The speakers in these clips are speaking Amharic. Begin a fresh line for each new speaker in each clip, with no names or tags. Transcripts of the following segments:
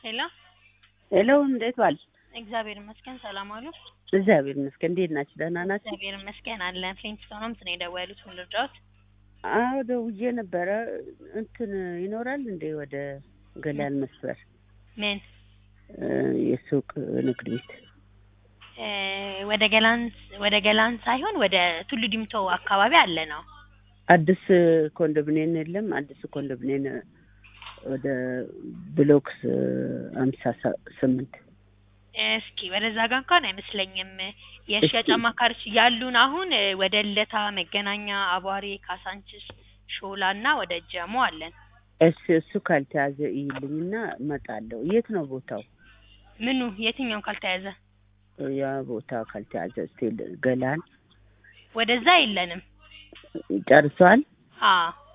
ሄሎ
ሄሎ እንዴት ዋል?
እግዚአብሔር ይመስገን ሰላም አሉ።
እግዚአብሔር ይመስገን። እንዴት ናችሁ? ደህና ናችሁ?
እግዚአብሔር ይመስገን አለን። ፍሊንትስቶንስ ነው የደወሉት። ምን ልርዳዎት?
አዎ ደውዬ ነበረ። እንትን ይኖራል እንዴ ወደ ገላን መስበር
ምን
እ የሱቅ ንግድ ቤት
እ ወደ ገላን ወደ ገላን ሳይሆን ወደ ቱሉ ዲምቶ አካባቢ አለ ነው።
አዲስ ኮንዶሚኒየም የለም? አዲስ ኮንዶሚኒየም ወደ ብሎክስ አምሳ ስምንት
እስኪ ወደዛ ጋር እንኳን አይመስለኝም። የሽያጭ አማካሪዎች ያሉን አሁን እ ወደ ልደታ፣ መገናኛ፣ አቧሬ፣ ካሳንችስ፣ ሾላ እና ወደ ጀሞ አለን።
እሱ እሱ ካልተያዘ ይልኝና እመጣለሁ። የት ነው ቦታው?
ምኑ የትኛው ካልተያዘ
ያ ቦታ ካልተያዘ ስቲል ገላን
ወደዛ የለንም።
ጨርሷል።
አ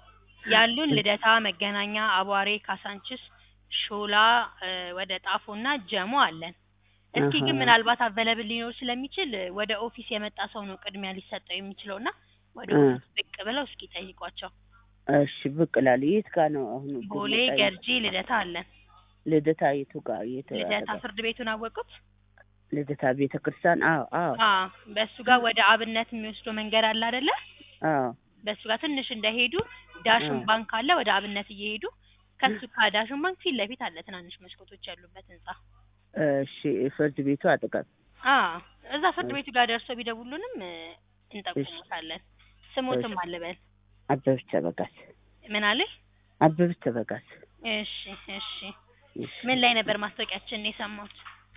ያሉን ልደታ፣ መገናኛ፣ አቧሬ፣ ካሳንችስ፣ ሾላ እ ወደ ጣፎና ጀሞ አለን። እስኪ ግን
አሃ።
ምናልባት አቬለብል ሊኖር ስለሚችል እ ወደ ኦፊስ የመጣ ሰው ነው ቅድሚያ ሊሰጠው የሚችለው እና ወደ
እ
ኦፊስ ብቅ ብለው እስኪ ጠይቋቸው።
እሺ ብቅ እላለሁ። የት ጋር ነው አሁን?
ቦሌ፣
ብመጣ የት-
ገርጂ፣ ልደታ አለን።
ልደታ የቱ ጋር? የት
ልደታ
አጠገብ?
ፍርድ ቤቱን አወቁት?
ልደታ ቤተ ክርስቲያን? አዎ አዎ
አ በእሱ ጋር ወደ አብነት የሚወስደው መንገድ አለ አይደለ?
አዎ
በእሱ ጋር ትንሽ እንደሄዱ ዳሽን
እ
ባንክ አለ። ወደ አብነት እየሄዱ ከሱ ከዳሽን ባንክ ፊት ለፊት አለ ትናንሽ መስኮቶች ያሉበት ህንጻ።
እሺ ፍርድ ቤቱ አጠገብ።
አ እዛ ፍርድ ቤቱ ጋር ደርሰው ቢደውሉንም እ እንጠቁሙታለን። ስሞትም አለበል
አበብች ተበጋስ።
ምን አለ?
አበብች ተበጋስ።
እሺ እሺ።
እሺ።
ምን ላይ ነበር ማስታወቂያችን የሰማሁት?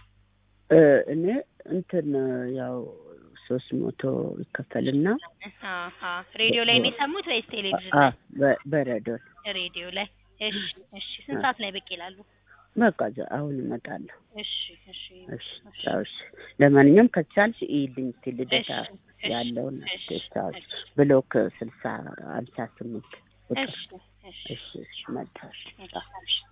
እ እኔ እንትን ያው ሶስት መቶ ይከፈልና
አሀ ሬዲዮ ላይ ነው የሰሙት ወይስ ቴሌቪዥን
አ
ላይ?
በ- በሬዲዮ
ሬዲዮ ላይ። እሺ እሺ። ስንት ሰዓት ላይ ብቅ ይላሉ?
በቃ እዛ አሁን እመጣለሁ።
እሺ እሺ
እሺ ቻው። እሺ ለማንኛውም ከቻልሽ ይልኝ እስኪ ልደታ
እሺ እሺ
ያለውን
እሺ
ቻው።
እሺ
ብሎክ ስልሳ ሀምሳ ስምንት ቁጥር
እሺ እሺ
እሺ እሺ መጣሽ
እሺ